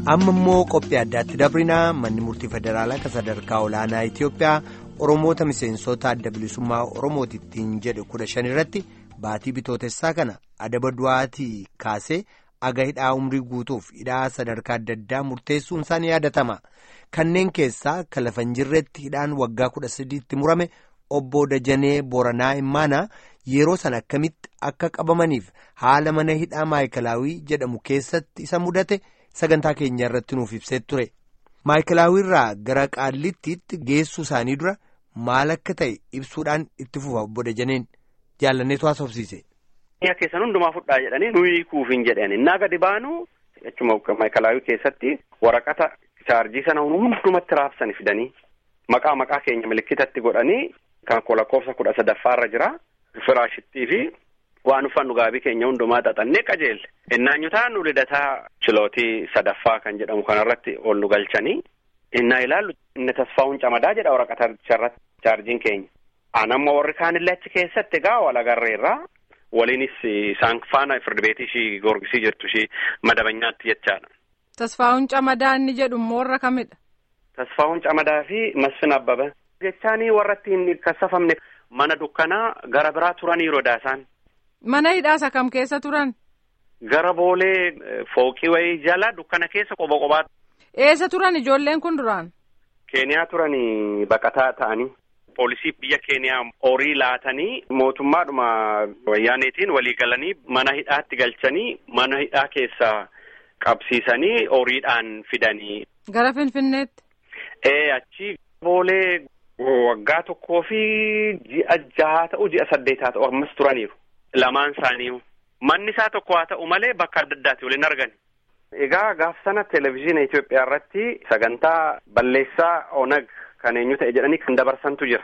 amma immoo qophii addaatti dabrinaa manni murtii federaalaa kan sadarkaa olaanaa Itiyoophiyaa oromoota miseensota adda bilisummaa oromootittiin jedhe kudha shan irratti baatii bitootessaa kana adaba du'aatii kaasee aga hidhaa umrii guutuuf hidhaa sadarkaa adda addaa murteessuun isaan yaadatama kanneen keessaa kan lafa hin jirretti hidhaan waggaa kudha sadiitti murame obbo Dajanee Boranaa Immaanaa yeroo sana akkamitti akka qabamaniif haala mana hidhaa maayikalaawii jedhamu keessatti isa mudate. sagantaa keenya irratti nuuf ibsee ture maayikilaawiirraa gara qaallittiitti geessuu isaanii dura maal akka ta'e ibsuudhaan itti fufa obbo Dajaneen jaalanneetu haasofsiise. Biyya keessan hundumaa fudhaa jedhanii nuyi kuufin jedhani innaa gadi baanu jechuma maayikilaawii keessatti waraqata chaarjii sana hundumatti raabsanii fidanii maqaa maqaa keenya milikkitatti godhanii kan lakkoofsa kudha sadaffaarra jira firaashittii fi. waan uffannu gaabii keenya hundumaa xaxannee qajeelle innaanyutaa nu lidataa chilootii sadaffaa kan jedhamu kanarratti ol nu galchanii innaa ilaallu inni tasfaa'uun camadaa jedha waraqaticharratti chaarjiin keenya anamma warri kaanillee achi keessatti egaa wal agarreerraa waliinis isaan faana firdibeetii ishii gorgisii jirtu ishii madabanyaatti jechaadha. Tasfaa'uun camadaa inni jedhu immoo warra kamidha? Tasfaa'uun camadaa fi Masfin Abbaba jechaanii warra ittiin kassafamne mana dukkanaa gara biraa turanii rodaasaan. Mana hidhaasa kam keessa turan? Gara boolee fooqii wayii jala dukkana keessa qoba qobaa. Eessa turan ijoolleen kun duraan? Keeniyaa turanii baqataa ta'anii. Poolisii biyya Keeniyaa horii laatanii mootummaadhuma wayyaaneetiin walii galanii mana hidhaatti galchanii mana hidhaa keessa qabsiisanii horiidhaan fidanii. Gara Finfinneetti? Ee achi boolee waggaa tokkoo fi ji'a jahaa ta'u ji'a saddeetaa ta'u ammas turaniiru. Lamaan isaanii manni isaa tokko haa ta'u malee bakka adda addaati waliin argani. Egaa gaaf sana televezyiina Itoophiyaa irratti sagantaa balleessaa onag kan eenyu ta'e jedhanii kan dabarsantu jira.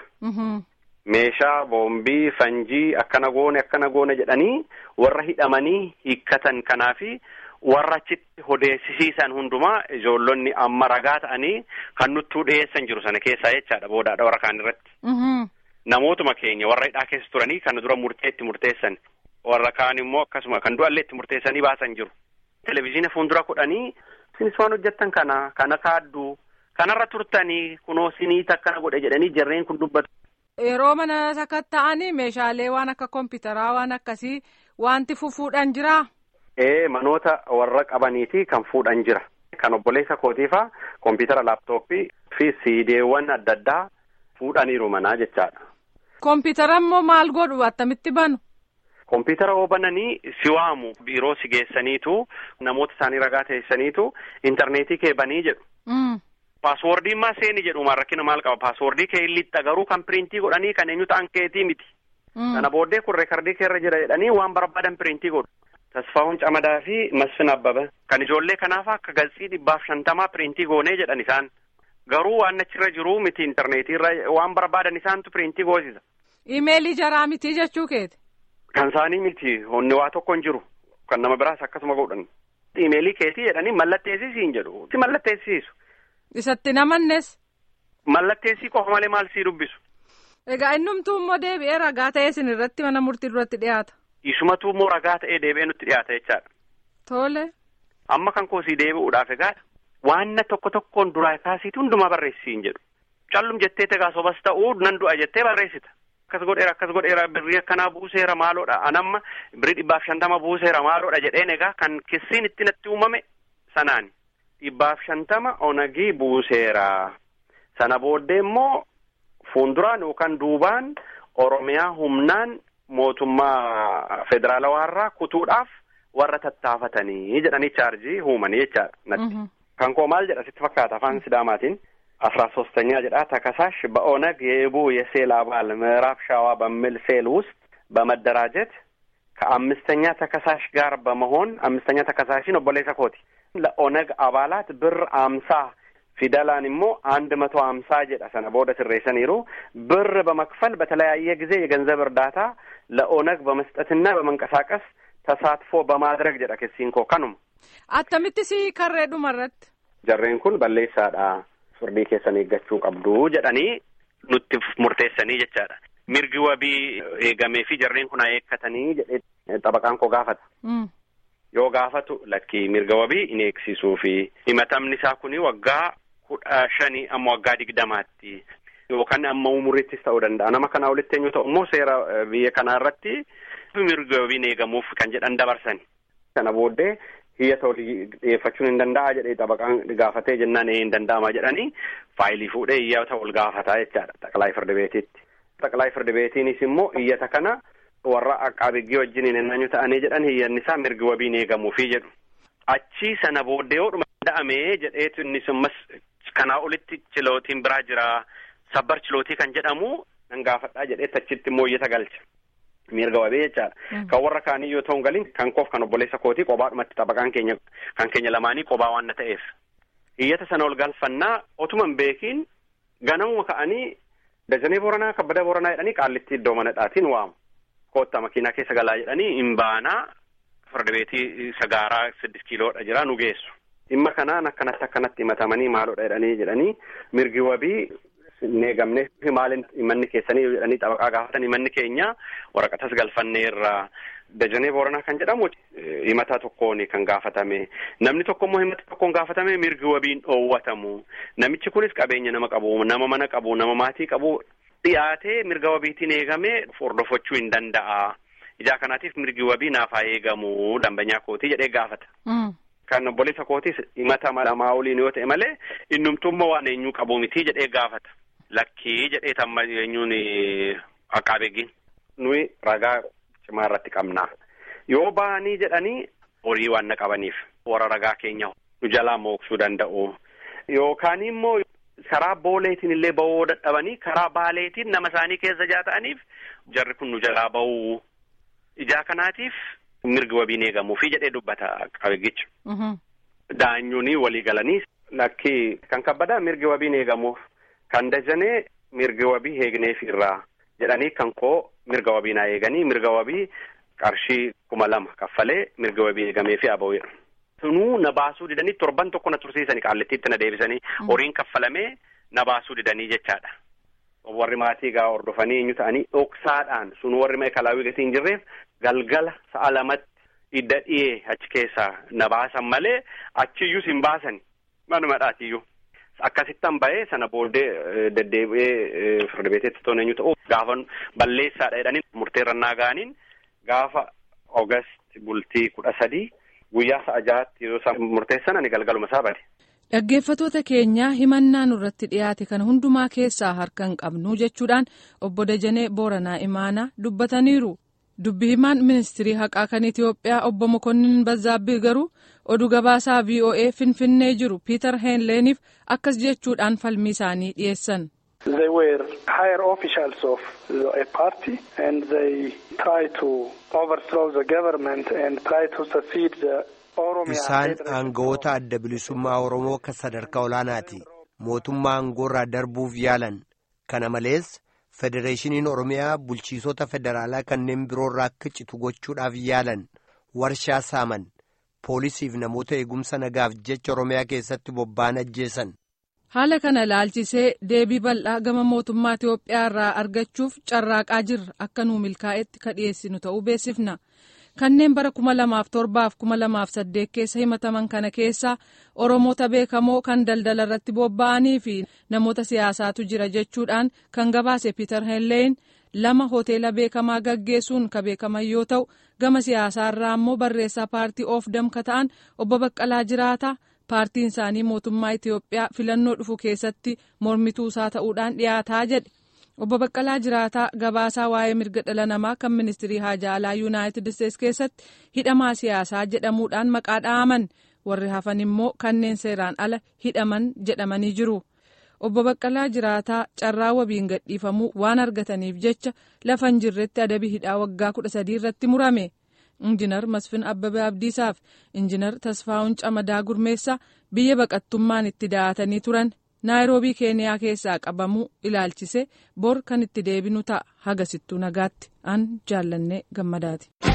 Meeshaa boombii fanjii akkana goone akkana goone jedhanii warra hidhamanii hiikkatan kanaafi warra achitti odeessisiisan hundumaa ijoollonni amma ragaa ta'anii kan nuttuu dhiyeessan jiru sana keessaa jechaadha boodaadha warra kaan irratti. Namootuma keenya warra hidhaa keessa turanii kan dura murtee itti murteessan warra kaan immoo akkasuma kan du'allee itti murteessanii baasan jiru. Televezyiina fuuldura kudhanii isinis waan hojjettan kana kana kaadduu kanarra turtanii kunoo siniit akkana godhe jedhanii jarreen kun dubbatu. Yeroo mana sakatta'anii meeshaalee waan akka kompiitaraa waan akkasii wanti fuudhan jiraa? Ee manoota warra qabaniiti kan fuudhan jira. Kan obboleessa kootiifaa kompiitara laaptooppii fi siideewwan adda addaa fuudhaniiru manaa jechaadha. Kompiitara immoo maal godhu attamitti banu? Kompiitara yoo bananii si waamu biiroo si geessaniitu namoota isaanii ragaa teessaniitu intarneetii kee banii jedhu. Paaswoordiin maa seeni jedhumaan rakkina maal qaba paaswoordii kee illitta garuu kan piriintii godhanii kan eenyu ta'an keetii miti. Kana booddee kun reekardii keerra jira jedhanii waan barbaadan piriintii godhu. Tasfaa'uun Camadaa fi Masfin Abbaba kan ijoollee kanaaf akka galsii dhibbaaf shantamaa piriintii goonee jedhan isaan. Garuu waan achirra jiru miti intarneetiirra waan barbaadan isaantu piriintii goosisa. Imeelii jaraa miti jechuu keeti. Kan isaanii miti honni waa tokko hin jiru kan nama biraas akkasuma godhan. Imeelii keetii jedhanii mallatteessisii hin jedhu. Si mallatteessisiisu. Isatti namannes. Mallatteessii qofa malee maal sii dubbisu. Egaa innumtuu immoo deebi'ee ragaa ta'ee isin irratti mana murtii duratti dhiyaata. Isumatu immoo ragaa ta'ee deebi'ee nutti dhiyaata jechaadha. Tole. Amma kan koosii deebi'uudhaaf egaa waanna tokko tokkoon duraa kaasiitu hundumaa barreessii hin jedhu. Callum jettee tegaa sobas ta'uu nan du'a jettee barreessita. Akkas godheera akkas godheera birrii akkanaa buuseera maaloodha anamma birrii dhibbaaf shantama buuseera maaloodha jedheen egaa kan kissiin itti natti uumame sanaani. Dhibbaaf shantama onagii buuseera. Sana booddee immoo fuulduraan yookaan duubaan Oromiyaa humnaan mootummaa federaalawaarraa kutuudhaaf warra tattaafatanii jedhanii chaarjii uumanii jechaadha natti. Kan koo maal jedha sitti fakkaata afaan sidaamaatiin አስራ ሶስተኛ ጀዳ ተከሳሽ በኦነግ የኢቡ የሴል አባል ምዕራብ ሸዋ በሚል ሴል ውስጥ በመደራጀት ከአምስተኛ ተከሳሽ ጋር በመሆን አምስተኛ ተከሳሽን ኦቦሌሳ ኮቲ ለኦነግ አባላት ብር አምሳ ፊደላን ሞ አንድ መቶ አምሳ ጀዳ ሰነ በወደ ስሬሰኒሩ ብር በመክፈል በተለያየ ጊዜ የገንዘብ እርዳታ ለኦነግ በመስጠትና በመንቀሳቀስ ተሳትፎ በማድረግ ጀዳ ከሲንኮ ከኑም አተምትሲ ከሬ ዱመረት ጀሬን ኩን በሌሳዳ firdii keessan eeggachuu qabdu jedhanii nutti murteessanii jechaadha. Mirgi wabii eegamee fi jarreen kun eekkatanii jedhee xabaqaan koo gaafata. yoo gaafatu lakkii mirga wabii in eegsisuu fi himatamni isaa kuni waggaa kudha shanii amma waggaa digdamaatti yookaan amma umuriittis ta'uu danda'a nama kanaa olitti eenyu ta'u immoo seera biyya kanaa irratti mirga wabiin eegamuuf kan jedhan dabarsani. Kana booddee hiyyata olii dhiyeeffachuun hin danda'a jedhee xabaqaan gaafatee jennaan hin danda'ama jedhanii faayilii fuudhee iyyata ol gaafataa jechaadha xaqalaa firdi beetiitti. Xaqalaa firdi beetiinis immoo iyyata kana warra aqaabiggii wajjin hin eenyu ta'anii jedhan hiyyanni isaa mirgi wabiin eegamuufi jedhu. Achii sana booddee yoo dhuma danda'amee jedheetu innis ammas kanaa olitti chilootiin biraa jira sabbar chilootii kan jedhamu nan gaafadhaa jedheetti achitti immoo iyyata galcha. mirga wabii jechaadha. Kan warra kaanii yoo ta'u galin kan koof kan obboleessa kootii qobaadhumatti xabaqaan keenya kan keenya lamaanii qobaa waan na ta'eef. Iyyata sana ol galfannaa otuma hin beekiin ganamuma ka'anii dajanee boranaa kabbada boranaa jedhanii qaallitti iddoo manadhaatiin waamu. Koottaa makiinaa keessa galaa jedhanii hin baanaa farda beetii sagaaraa siddis kiiloodha jira nu geessu. Dhimma kanaan akkanatti akkanatti himatamanii maalodha jedhanii jedhanii mirgi wabii hin eegamne maalin manni keessanii jedhanii xabaqaa gaafatan manni keenya waraqatas galfanneerra dajanee booranaa kan jedhamu himata tokkoon kan gaafatame namni tokko immoo himata tokkoon gaafatame mirgi wabiin dhoowwatamu namichi kunis qabeenya nama qabu nama mana qabu nama maatii qabu dhiyaatee mirga wabiitiin eegame hordofachuu hin danda'a ijaa kanaatiif mirgi wabii naaf haa eegamu dambanyaa kootii jedhee gaafata. Kan obboleessa kootis himata lamaa oliin yoo ta'e malee innumtummaa waan eenyuu qabu miti jedhee gaafata. Lakkii jedhee tamma eenyuun aqaabeeggiin nuyi ragaa cimaa irratti qabna. Yoo bahanii jedhanii horii waan na qabaniif warra ragaa keenya nu jalaa mooksuu danda'u. Yookaan immoo karaa booleetiin illee bahuu dadhabanii karaa baaleetiin nama isaanii keessa jaata'aniif jarri kun nu jalaa bahuu. Ijaa kanaatiif mirgi wabiin eegamuufi jedhee dubbata qabeeggicha. Daanyuun walii galanii lakkii kan kabbadaa mirgi wabiin eegamuuf. Kan dajanee mirga wabii eegneef irraa jedhanii kan koo mirga wabii naa eeganii mirga wabii qarshii kuma lama kaffalee mirga wabii eegamee fi aboo'eera. Sunuu na baasuu didanii torban tokko na tursiisanii qaallittiitti na deebisanii horiin kaffalamee na baasuu didanii jechaadha. Warri maatii gaa hordofanii eenyu ta'anii dhoksaadhaan sun warri meekalaawii gatii hin jirreef galgala sa'a lamatti idda dhiyee achi keessaa na baasan malee achiyyuus hin baasani manuma dhaatiyyuu. Akkasittan bahee sana booddee deddeebi'ee firda beetetti toon eenyu ta'u gaafa balleessaadha jedhanii murteerrannaa ga'aniin gaafa Oogast bultii kudha sadii guyyaa sa'a jahaatti yeroo isaan murteessan ani galgaluma isaa bade. Dhaggeeffatoota keenyaa himannaa nurratti dhiyaate kan hundumaa keessaa harka hin qabnu jechuudhaan obbo Dajanee Booranaa Imaanaa dubbataniiru. Dubbi himaan ministirii haqaa kan Itoophiyaa obbo Mokonnin Bazzaabbii garuu oduu gabaasaa VOA Finfinnee jiru Piiter Heenleeniif akkas jechuudhaan falmii isaanii dhiyeessan. They were higher officials of a party and they try to overthrow the government and try to secede the Isaan aangawoota adda bilisummaa Oromoo kan sadarkaa olaanaati. Mootummaa aangoorraa darbuuf yaalan. Kana malees Federeeshiniin Oromiyaa bulchiisota federaalaa kanneen biroorraa akka citu gochuudhaaf yaalan. Warshaa saaman. Poolisiif namoota eegumsa nagaaf jecha Oromiyaa keessatti bobba'an ajjeesan. Haala kana ilaalchisee deebii bal'aa gama mootummaa Itoophiyaa irraa argachuuf carraaqaa jirra akka nuu milkaa'etti ka dhiyeessinu ta'uu beeksifna. Kanneen bara kuma lamaaf torbaaf kuma lamaaf saddeet keessa himataman kana keessa Oromoota beekamoo kan daldala irratti bobba'anii fi namoota siyaasaatu jira jechuudhaan kan gabaase Piiter Heenleen lama hoteela beekamaa gaggeessuun ka beekaman yoo ta'u gama siyaasaa irraa immoo barreessaa paartii of damka ta'an obbo Baqqalaa Jiraata. paartiin isaanii mootummaa Itoophiyaa filannoo dhufu keessatti mormituu isaa ta'uudhaan dhiyaataa jedhe obbo Baqqalaa Jiraataa gabaasaa waa'ee mirga dhala namaa kan ministirii haajaa alaa yuunaayitid isteetsi keessatti hidhamaa siyaasaa jedhamuudhaan maqaa dha'aman warri hafan immoo kanneen seeraan ala hidhaman jedhamanii jiru. Obbo Baqqalaa Jiraataa carraa wabiin gadhiifamuu waan argataniif jecha lafa hin jirretti adabii hidhaa waggaa kudha sadii irratti murame. injinar masfin abbabee abdiisaaf injinar tasfaa'uun camadaa gurmeessaa biyya baqattummaan itti da'atanii turan naayiroobii keeniyaa keessaa qabamuu ilaalchise bor kan itti deebinu ta'a hagasittuu nagaatti an jaallannee gammadaati.